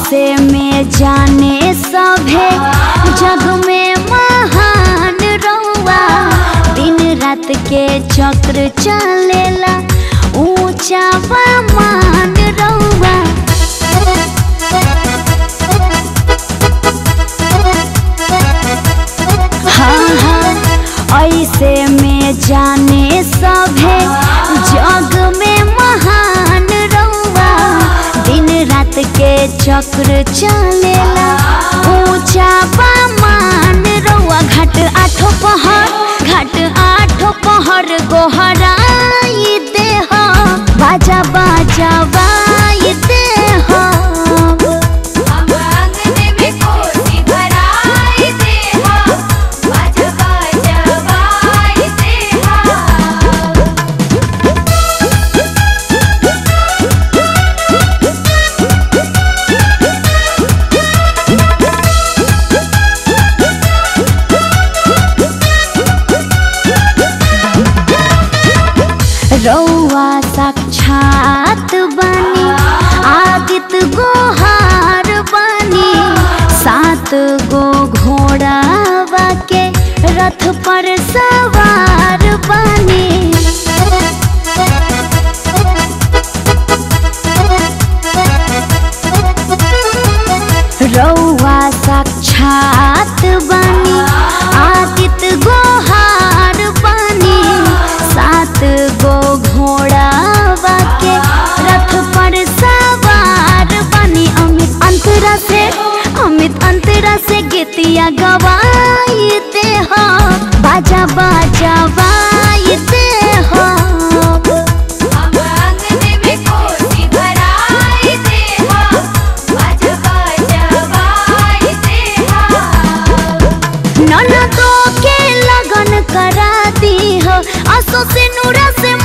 ऐसे में जाने सभे जग में महान रहुआ दिन रात के चक्र चलेला ऊंचा मान रहुआ हाँ हाँ ऐसे में जाने सभे जग में महान रहुआ दिन रात के चक्र चलेला ऊंचा मान रहुआ घाट आठो पहर घाट आठो पहर गोहराई देह बाजा बाजा बाई देह हम आंगन में कोसी भराई देहा बाजा बाजा बाई देहा रौआ साक्षात बनी आदित्य गोहार बनी सात गो घोड़ावा के रथ पर सवार बनी रौआ साक्षात बनी आदित्य गोहार बनी सात गो घोड़ावा के रथ पर सवार बनी अमित अंतरा से अमित अंतरा से गीतिया गवाई दे हो बाजा बाजा बाई दे हो हम आंगन में कोसी भराई देहा बाजा बाजा बाई देहा ननदों के लगन करा दी हो असो से नूरा से